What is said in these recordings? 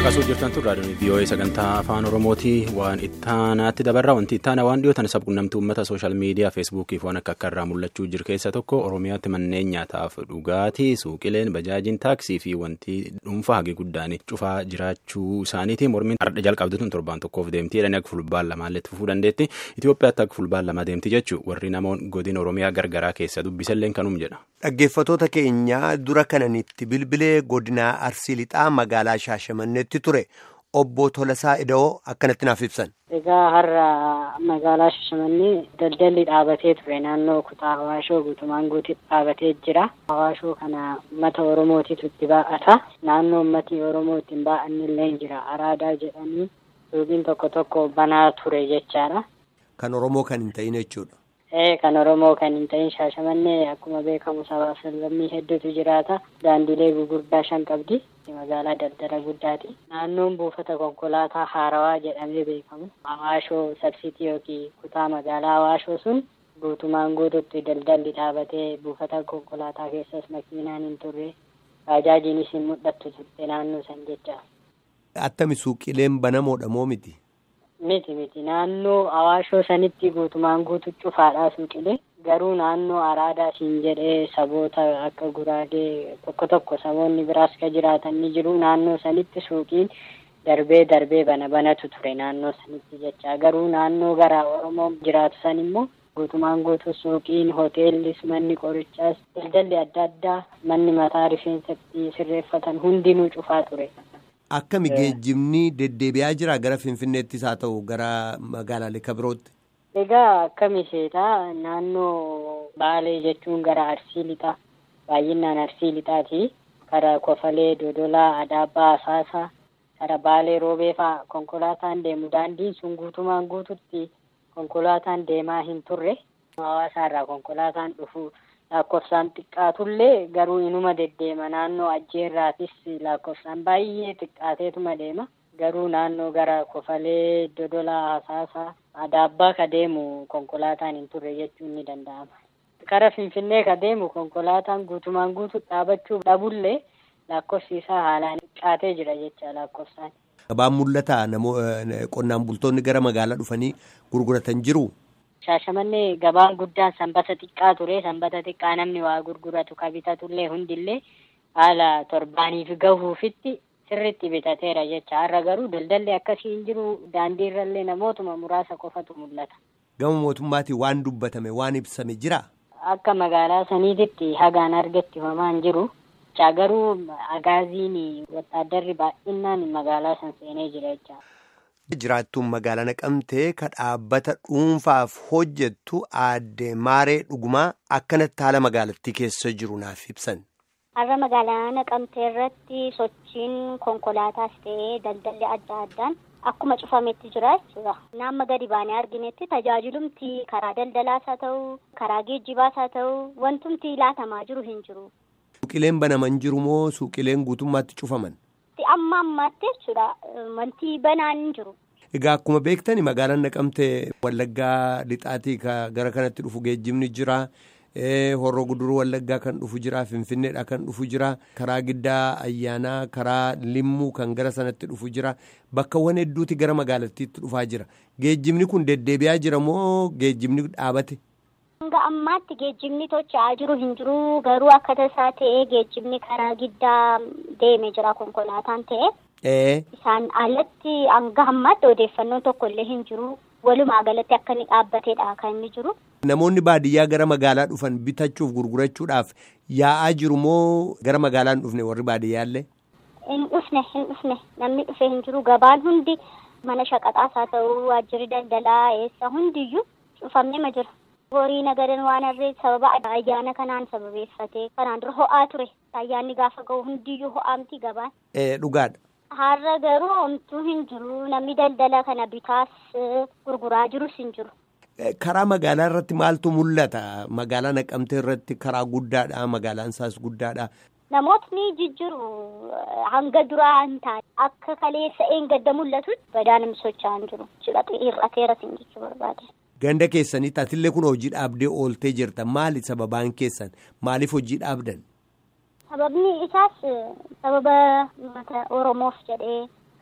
Akkasuma jirtan turre raadiyoon vii'oo'ee sagantaa afaan oromootii waan ittaanaatti dabarraa wanti ittaana waan dhiyootan sabquunnamtii uummata sooshaal miidiyaa feesbuukiif waan akka akka irraa mul'achuu jiru keessa tokko oromiyaatti manneen nyaataaf dhugaatii suuqileen bajaajiin taaksii fi wanti dhuunfaa hagi guddaan cufaa jiraachuu isaaniiti mormiin ardha jalqabdituun torbaan tokkoof deemtii jedhanii akka fulbaan lamaalleetti fufuu dandeetti Itoophiyaatti akka fulbaan lama deemti jechuu warri namoonni godina oromiyaa gargaraa keessa dubbisalleen kanum jedha. Dhaggeeffatoota keenya dura kananitti bilbilee godina Arsii Lixaa magaalaa Shaashamanneetti ture obbo Tolasaa Ida'oo akkanatti naaf ibsan. Egaa har'a magaalaa Shaashamannee daldalli dhaabatee ture naannoo kutaa Hawaashoo guutumaan guutuutti dhaabatee jira. Hawaashoo kana uummata Oromootitu itti baa'ata. Naannoo uummatni Oromoo ittiin baa'anni illee jira. Araadaa jedhanii suuqiin tokko tokko banaa ture jechaadha. Kan Oromoo kan hin ta'in jechuudha. Ee kan Oromoo kan hin ta'in Shaashamannee akkuma beekamu sabaa sablammii hedduutu jiraata. Daandilee gurguddaa shan qabdi. Magaalaa daldala guddaati. Naannoon buufata konkolaataa Haarawaa jedhamee beekamu. Hawaashoo sabsiitii yookiin kutaa magaalaa Hawaashoo sun guutumaan guutuutti daldalli dhaabatee buufata konkolaataa keessas makiinaan hin turre. Baajaajiinis hin mul'attu turte naannoo san jecha. Attami suuqileen banamoodha moo miti? Miti miti naannoo Hawaashoo sanitti guutumaan guutu cufaadhaa suuqilee garuu naannoo Araadaa siin jedhee saboota akka Guraagee tokko tokko saboonni biraas ka jiraatan ni jiru naannoo sanitti suuqiin darbee darbee bana banatu ture naannoo sanitti jecha garuu naannoo gara Oromoo jiraatu san immoo guutumaan guutu suuqiin hoteellis manni qorichaas daldalli adda addaa manni mataa rifeensatti sirreeffatan hundinuu cufaa ture. Akkami geejjibni deddeebi'aa jira gara Finfinneettis haa ta'u gara magaalaalee kabirootti? Egaa akkami seetaa naannoo Baalee jechuun gara Arsii Lixaa baay'inaan Arsii Lixaati. Karaa Kofalee, Dodolaa, Adaabbaa, Asaasaa, karaa Baalee Roobee fa'aa konkolaataan deemu. Daandiin sun guutumaan guututti konkolaataan deemaa hin turre. Hawaasa irraa konkolaataan dhufu lakkoofsaan xiqqaatullee garuu inuma deddeema naannoo ajjeerraatis lakkoofsaan baay'ee xiqqaateetuma deema garuu naannoo gara kofalee dodolaa hasaasaa adaabbaa ka deemu konkolaataan hin turre jechuun ni danda'ama. Kara Finfinnee ka deemu konkolaataan guutumaan guutuu dhaabachuu dhabullee lakkoofsi isaa haalaan xiqqaatee jira jecha lakkoofsaan. Gabaan mul'ataa qonnaan bultoonni gara magaalaa dhufanii gurguratan jiru. Shaashamannee gabaan guddaan sanbata xiqqaa ture. Sanbata xiqqaa namni waa gurguratu ka bitatullee hundillee haala torbaaniif gahuufitti sirriitti bitateera jecha. Har'a garuu daldalli akkasii hin jiru. Daandii irrallee namootuma muraasa qofatu mul'ata. Gama mootummaatiin waan dubbatame waan ibsame jira. Akka magaalaa saniititti hagaan argatti homaa hin jiru. Garuu agaaziin wattaaddarri baay'inaan magaalaa san seenee jira jecha. Jiraattuun magaalaa naqamtee ka dhaabbata dhuunfaaf hojjettu aadde Maaree Dhugumaa akkanatti haala magaalattii keessa jiru naaf ibsan. Har'a magaalaa naqamtee irratti sochiin konkolaataas ta'ee daldalli adda addaan akkuma cufametti jira jechuudha. Naamma gadi baanee arginetti tajaajilumti karaa daldalaas haa ta'u, karaa geejjibaas haa ta'u, wantumti laatamaa jiru hin jiru. Suuqileen banaman jiru moo suuqileen guutummaatti cufaman? Amma ammaatti jechuudha wanti banaan hin jiru. Egaa akkuma beektani magaalaan naqamtee wallaggaa lixaatii gara kanatti dhufu geejjibni jira. Horroo guduruu wallaggaa kan dhufu jira. Finfinneedha kan dhufu jira. Karaa giddaa ayyaanaa karaa limmuu kan gara sanatti dhufu jira. Bakkawwan hedduuti gara magaalattiitti dhufaa jira. Geejjibni kun deddeebi'aa jira moo geejjibni dhaabate? Hanga ammaatti geejjibni tochaa jiru hin jiru garuu akka tasaa ta'ee geejjibni karaa giddaa deemee jira konkolaataan ta'e. Isaan alatti hanga ammaatti odeeffannoon tokko illee hin jiru. Walumaa galatti akka inni dhaabbateedha kan inni jiru. Namoonni baadiyyaa gara magaalaa dhufan bitachuuf gurgurachuudhaaf yaa'aa jiru moo gara magaalaa hin dhufne warri baadiyyaallee? Hin dhufne hin dhufne namni dhufee hin jiru gabaan hundi mana shaqaxaas haa ta'u waajjirri daldalaa eessa hundiyyuu cufamee ma jira. horii nagadan waan harree sababa ayyaana kanaan sababeeffatee kanaan dura ho'aa ture ayyaanni gaafa ga'u hundiyyuu ho'aamti gabaan. Dhugaadha. Har'a garuu homtuu hin jiru namni daldala kana bitaas gurguraa jirus hin jiru. Karaa magaalaa irratti maaltu mul'ata? Magaalaa naqamtee irratti karaa guddaadha. Magaalaan isaas guddaadha. Namootni jijjiiru hanga duraa hin taane akka kaleessa eengadda mul'atu badaa namni socho'aa hin jiru. Hir'ateeras hin jechuu barbaade. Ganda keessanitti atillee kun hojii dhaabdee ooltee jirta. Maali sababaan keessan? Maaliif hojii dhaabdan? Sababni isaas sababa uummata Oromoof jedhee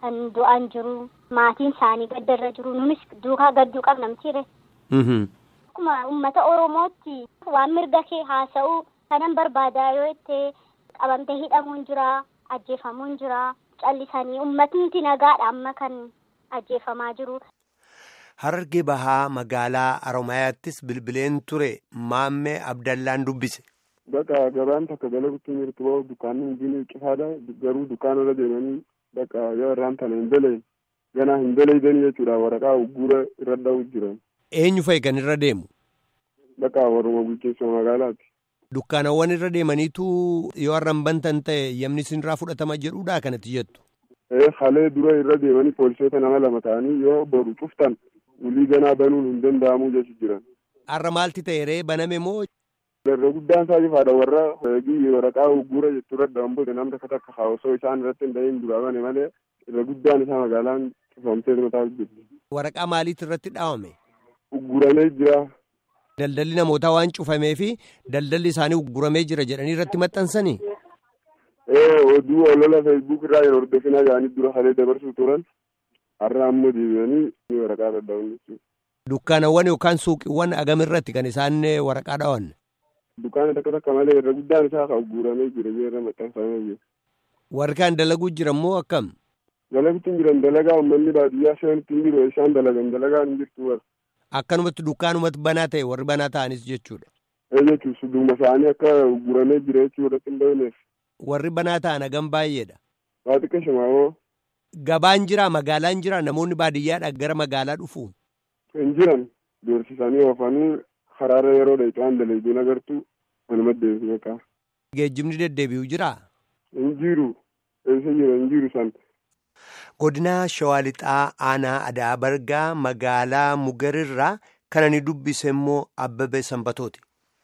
kan du'an jiru maatiin isaanii gaddarra jiru nunis duukaa gadduu qabna mitiire. Akkuma uummata Oromootti waan mirga kee haasa'uu kanan barbaadaa yoo itti qabamtee hidhamuun jira ajjeefamuun jira callisanii uummatni nagaadha amma kan ajjeefamaa jiru. Harargee bahaa magaalaa Oromiyaattis bilbileen ture maammee Abdallaan dubbise. Bakka gabaan takka dalaguutti jirtu bahu dukkaanni hundi cifaadha garuu dukkaanarra deemanii bakka yoo irraan tana hin belee ganaa hin beleeydanii jechuudha waraqaa ugguura irra dha'u jiran. Eenyu fa'i kan irra deemu? Bakka warruma bulchiinsa magaalaati. Dukkaanawwan irra deemaniitu yoo har'an bantan ta'e yamni isinirraa fudhatama jedhuudha kanatti jettu. Halee dura irra deemanii poolisoota nama lama ta'anii yoo boru cuftan ulii ganaa banuun hin danda'amuu jechu jiran. Har'a maalti ta'e ree baname moo? Irra guddaan isaa ifaadha warra waraqaa ugguura jettu irra dha'an booda namni takka takka osoo isaan irratti hin dhahin duraa bane malee irra guddaan isaa magaalaan cufamtee mataa jirti. Waraqaa maaliitu irratti dhaawame? Ugguramee jira. Daldalli namootaa waan cufamee fi daldalli isaanii ugguramee jira jedhanii irratti maxxansanii? Ee oduu olola feesbuuk irraa yeroo hordofinaa yaa'anii dura halee dabarsuu turan har'a ammoo deebi'anii waraqaa dhadha'uun jechuudha. Dukkaanawwan yookaan suuqiiwwan agam irratti kan isaan waraqaa dhawan? Dukkaana takka takka malee irra guddaan isaa kan ugguramee jira irra maxxanfamee jira. Warri kaan dalaguu jiran moo akkam? Dalaguutti hin jiran dalagaa uummanni baadiyyaa shanitti hin jiru isaan dalagan dalagaan hin jirtu warra. Akkanumatti dukkaanumatti banaa ta'e warri banaa ta'anis jechuudha. Ee jechuun sudduuma isaanii akka ugguramee jira jechuudha hin bahineef. Warri banaa ta'an hagam baay'eedha. Waa xiqqaa shimaawoo. Gabaan jira magaalaan jira namoonni baadiyyaadha gara magaalaa dhufu. Hin jiran doorsisanii oofanii karaarra yeroo dheetaan dalaguun agartu manuma deemsi beekaa. Geejjibni deddeebi'u jiraa? Hin jiru. Eessa jira hin jiru san. Godina Shawaa Lixaa Aanaa Adaa Bargaa magaalaa Mugarirraa kan ani dubbise immoo Abbabee Sanbatooti.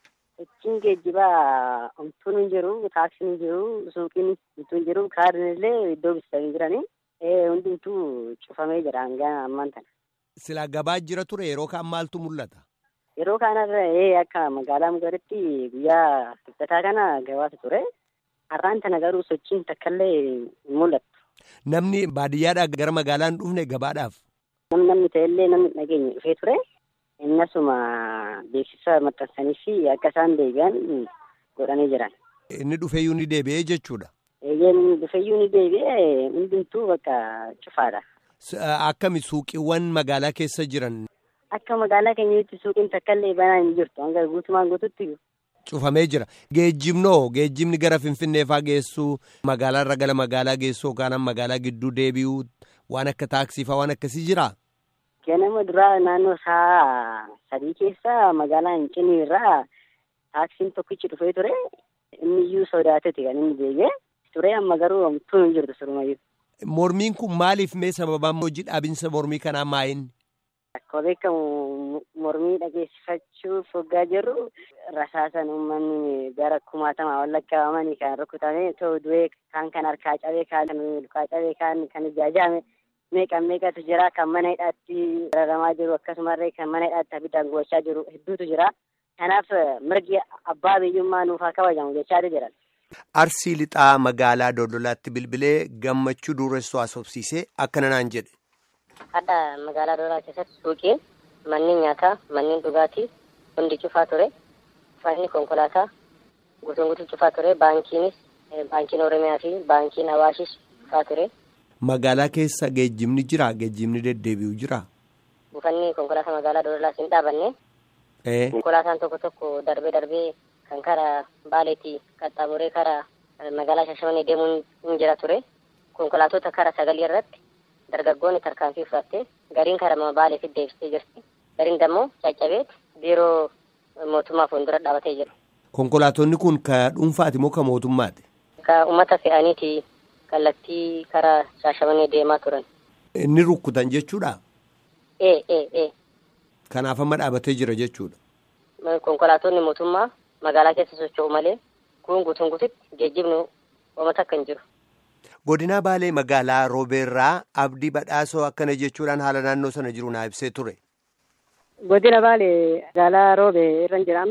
Ichiin geejjibaa homtuun hin jiru, taaksiin hin jiru, suuqiin hin jiru, kaardiin illee iddoo bitatanii jiranii. Hundumtuu cufamee jira hanga ammaan tana. Silaa gabaa jira ture yeroo kaan maaltu mul'ata? Yeroo kanarra akka magaalaa Mugaritti guyyaa kibxataa kana gabaatu ture. Har'aan tana garuu sochiin takkaallee hin mul'atu. Namni baadiyyaadhaa gara magaalaan dhufne gabaadhaaf. Namni ta'ellee namni dhageenya dhufee ture. Innasuma beeksisa maxxansanii fi akka isaan deebi'an godhanii jiran. Inni dhufeeyyuu ni deebi'ee jechuudha. Eeyyeen dhufeeyyuu ni deebi'ee hundumtuu bakka cufaadha. Akkami suuqiiwwan magaalaa keessa jiran. Akka magaalaa keenyatti suuqiin takkaallee banaa hin jirtu hanga guutumaan guututti. Cufamee jira. Geejjibnoo geejjibni gara Finfinnee faa geessuu magaalaarra gara magaalaa geessuu yookaan magaalaa gidduu deebi'uu waan akka taaksii faa waan akkasii jiraa? Ganama duraa naannoo saa sadii keessa magaalaa Hincinii irraa taaksiin tokkichi dhufee ture. Inni iyyuu sodaateeti kan inni deebi'e ture amma garuu homtuun hin jirtu surumayyuu. Mormiin kun maaliif mee sababaan hojii dhaabinsa mormii kanaa maayin? Akkuma beekamu mormii dhageessifachuuf hoggaa jirru rasaasan uummanni gara kumaatamaa ol lakkaa'amanii kan rukutame ta'u du'ee kaan kan harkaa cabee kaan kan lukaa cabee kaan kan ijaajame meeqa meeqatu jira kan mana hidhaatti raramaa jiru akkasumallee kan mana hidhaatti abiddaan gochaa jiru hedduutu jira. Kanaaf mirgi abbaa biyyummaa nuuf haa kabajamu jechaa jiran. Arsii lixaa magaalaa Dodolaatti bilbilee gammachuu dureessoo haasofsiisee akkana naan jedhe. Hadha magaalaa Dodolaa keessatti suuqiin manneen nyaataa, manneen dhugaatii hundi cufaa ture. Uffanni konkolaataa guutuun guutuu cufaa ture. Baankiinis baankiin Oromiyaa fi baankiin Awaashis cufaa ture. Magaalaa keessa geejjibni jira geejjibni deddeebi'u jira. Buufanni konkolaataa magaalaa Dodolaas hin dhaabanne. Konkolaataan tokko tokko darbee darbee kan karaa Baaleetti qaxxaamuree karaa magaalaa Shashamanii deemuun hin jira ture. Konkolaattota karaa sagalii irratti dargaggoonni tarkaanfii fudhattee gariin karaa Baaleetti deebistee jirti. Gariin dammoo caccabee biiroo mootummaa fuuldura dhaabatee jira. Konkolaattonni kun ka dhuunfaati moo ka mootummaati? Ka uummata fe'aniiti kallattii karaa Shashamanii deemaa turan. Inni rukkutan jechuudha? Ee ee ee. Kanaaf amma dhaabatee jira jechuudha. Konkolaattonni mootummaa magaalaa keessa socho'u malee kun guutuun guututti geejjibni uummata akka hin jiru. Godina Baalee magaalaa Roobeerraa Abdii Badhaasoo akkana jechuudhaan haala naannoo sana jiru naa ibsee ture. Godina Baalee magaalaa Roobee irra jira amma.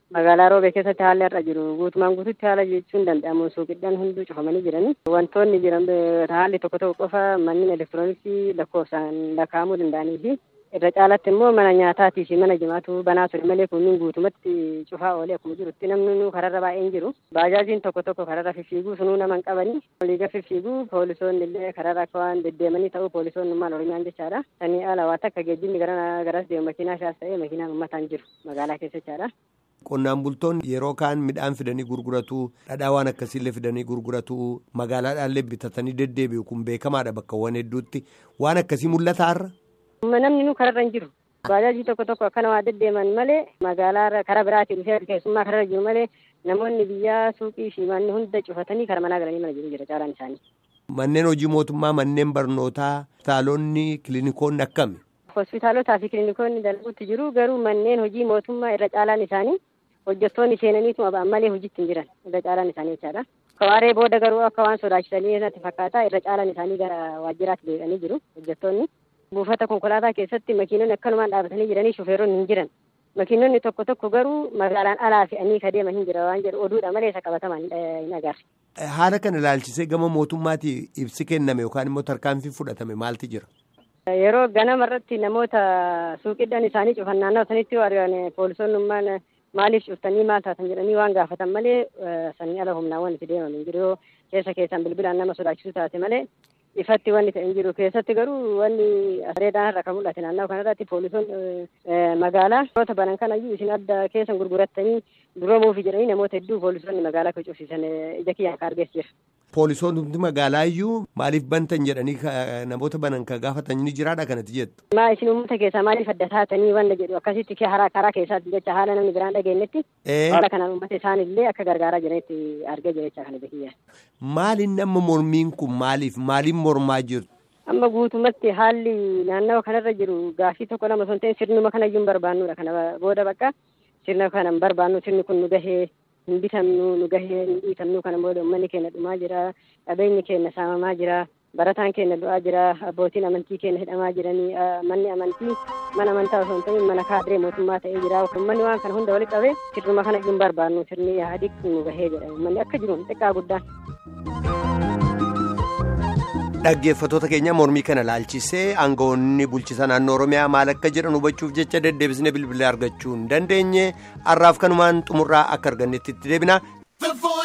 magaalaa roobee keessatti haalli har'a jiru guutumaan guututti haala jechuun danda'amu suuqidhaan hunduu cufamanii jiranii wantoonni jiran haalli tokko tokko qofa manneen elektirooniksii lakkoofsaan lakkaa'amuu danda'anii fi irra caalatti immoo mana nyaataatii fi mana jimaatu banaa ture malee kunniin guutumatti cufaa oolee akkuma jirutti namni kararra baay'een jiru baajaajiin tokko tokko kararra fiffiiguu sunuu naman qabanii oliiga fiffiiguu poolisoonni illee kararra akka waan deddeemanii ta'uu poolisoonni maal oromiyaan jechaadha sanii ala waa takka geejjibni garas deemu makiinaa shaas ta'ee makiinaan uummataan jiru magaalaa keessa jechaadha. Qonnaan bultoonni yeroo kaan midhaan fidanii gurguratu dhadhaa waan akkasiillee fidanii gurguratu magaalaadhaallee bitatanii deddeebi'u kun beekamaadha bakkawwan hedduutti waan akkasii mul'ata har'a. Namni nu kararra hin jiru. Baajaajii tokko tokko akkana waa deddeeman malee magaalaa karaa biraatii dhufee keessummaa kararra jiru malee namoonni biyyaa suuqii fi manni hunda cufatanii kara manaa galanii mana jiru jira caalaan isaanii. Manneen hojii mootummaa manneen barnootaa hospitaalonni kiliinikoonni akkami? Hospitaalotaa fi kiliinikoonni dalaguutti jiru garuu manneen hojii mootummaa irra caalaan isaanii hojjettoonni seenaniituma ba'an malee hojiitti hin jiran irra caalaan isaanii jechaadha. Kawaaree booda garuu akka waan sodaachisanii natti fakkaata irra caalaan isaanii gara waajjiraatti deebi'anii jiru hojjettoonni. Buufata konkolaataa keessatti makiinonni akkanumaan dhaabatanii jiranii shufeeronni hin jiran. Makiinonni tokko tokko garuu magaalaan alaa fe'anii ka deeman hin jira waan jedhu oduudha malee isa qabatamaan hin agarre. Haala kana ilaalchisee gama mootummaatii ibsi kenname yookaan immoo tarkaanfii fudhatame maalti jira? Yeroo ganama irratti namoota suuqidhaan isaanii cufan naannoo sanitti yoo argan poolisoonnummaan maaliif cuftanii maal taatan jedhanii waan gaafatan malee sanii ala humnaawwan itti deeman hin jiru yoo keessa keessan bilbilaan nama sodaachisu taate malee ifatti wanni ta'e hin jiru keessatti garuu wanni areedaan irra kan mul'ate naannoo kanarratti poolisoonni magaalaa namoota banan kanayyuu isin adda keessan gurgurattanii duroomuufi jedhanii namoota hedduu poolisoonni magaalaa kan cufsiisan ija kiyyaan ka argees jira. Poolisoonni magaalaa iyyuu maaliif bantan jedhanii namoota banan ka gaafatan ni jiraadha kanatti jettu. Maa isin uummata keessaa maaliif adda taatanii wanta jedhu akkasitti karaa karaa keessaatti jecha haala namni biraan dhageenyetti haala kanaan uummata isaanillee akka gargaaraa jiranitti argee jira jecha kana beekiyyaa. Maaliin nama mormiin kun maaliif maaliin mormaa jirtu? Amma guutumatti haalli naannawa kanarra jiru gaafii tokko lama osoo hin ta'in sirnuma kanayyuu hin barbaannudha kana booda bakka sirna kana hin barbaannu sirni kun nu gahee hin bitamnu nu gahee hin dhiitamnu kana booda uummanni keenya dhumaa jira qabeenyi keenya saamamaa jira barataan keenya du'aa jira abbootiin amantii keenya hidhamaa jiranii manni amantii mana amantaa osoo hin ta'in mana kaadiree mootummaa ta'ee jira uummanni waan kana hunda walitti qabee sirnuma kana hin barbaannu sirni yaadii nu gahee jedha uummanni akka jiru xiqqaa guddaan. Dhaggeeffattoota keenya mormii kana laalchisee aangawoonni bulchiisa naannoo Oromiyaa maal akka jedhan hubachuuf jecha deddeebisnee bilbilee argachuu hin dandeenye har'aaf kanumaan xumurraa akka argannetti itti deebina.